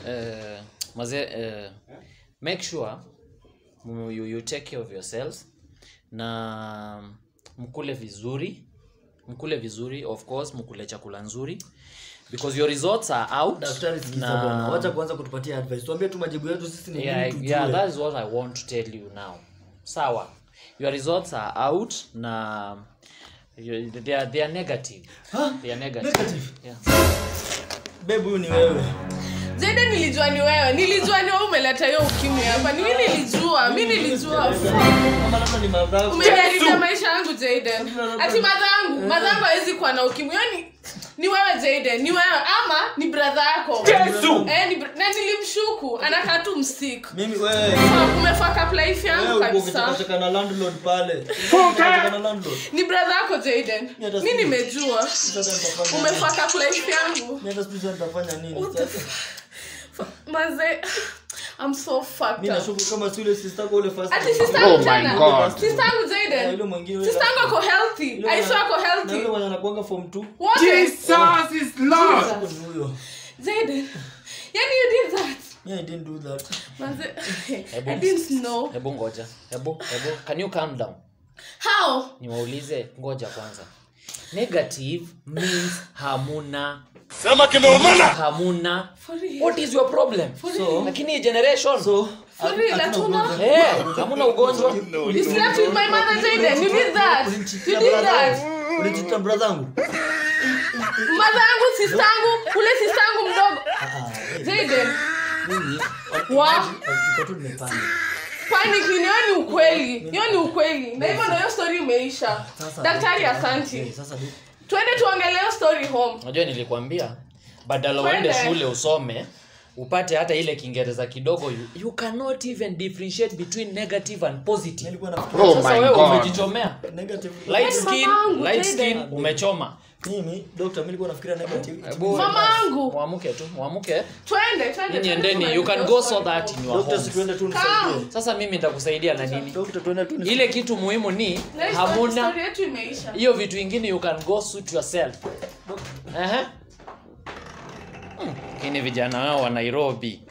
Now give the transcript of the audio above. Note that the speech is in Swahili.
uh, maze uh, make sure mu- you, you take care of yourselves na mkule vizuri mkule vizuri of course mkule chakula nzuri because your results are out daktari sikiza na- bwana wacha kuanza kutupatia advice tuambie tu majibu yetu sisi ni yeah, nini tujue yeah, that is what i want to tell you now sawa your results are out na you- they are, they are negative Huh? they are negative, Negative? Yeah. Babe, huyu ni wewe Jade nilijua ni wewe. Nilijua ni wewe umeleta hiyo ukimwi hapa. Ni mimi nilijua. Mimi nilijua. Kama labda ni madhara Umeniharibia maisha yangu Jaden. Ati madhangu, madhangu hawezi kuwa na ukimwi. Yaani ni wewe Jaden, ni wewe ama ni brother yako. Yesu! Eh, ni br- na nilimshuku anakaa tu msik. mimi wewe So, umefaka life yangu wewe uko kabisa. ukichekacheka na landlord pale Ukichekacheka na landlord Ni brother yako Jaden. Yeah, that's Mi good. nimejua. Sasa nitafanya nini? Umefaka life yangu. Mimi hata sijui sasa nitafanya nini sasa Maze I'm so fucked mimi up. nashuku kama si ule sister yako ule first Ati time. sister Oh yangu my tena. God. Sister yangu Na Jaden. yule mwingine yule Sister yangu last- ako healthy. yule I saw ako na yule healthy. mwenye anakuanga form 2 What? Jesus is Lord. hapo ni huyo Jaden. Yani you did that. yeah, I didn't do that Manze, Hebu- I didn't know. hebu ngoja hebu hebu can you calm down How? niwaulize ngoja kwanza negative means hamuna Sema kimeumana. hamuna For real. what is your problem so lakini hii generation so For real, hatuna hatuna- ugonjwa. Eh, hamuna ugonjwa You slept with my mother, Jaden. You did that. You Ulimcheatia did brother that. yangu. Ulimcheatia brother yangu Mother yangu, sister yangu, ule sister yangu mdogo. Jaden. mimi Wa? niko tu nimepanda Panic ni hiyo ni ukweli. Hiyo ni ukweli. Na hivyo ndio hiyo story imeisha. Sasa- Daktari Eh, asanti. sasa du- Twende tuongelee hiyo story home. unajua nilikwambia badala uende Twende. shule usome upate hata ile kiingereza kidogo you, you cannot even differentiate between negative and positive nilikuwa nafikiria Oh sasa my wewe God. umejichomea negative light Yaani skin mamangu, light Jaden. skin umechoma mimi doctor mimi nilikuwa nafikiria negative Hebu- Mamangu. mwamuke tu mwamuke Twende, twende. nyinyi twende endeni you can tuongelee go story so that home. in your doctor si homes tuende tu nisaidie sasa mimi nitakusaidia na nini doctor tuende tu nisaidie ile kitu muhimu ni Na hii story- hamuna story yetu imeisha. hiyo vitu ingine you can go suit yourself Ehe. Hmm, lakini vijana wao wa nairobi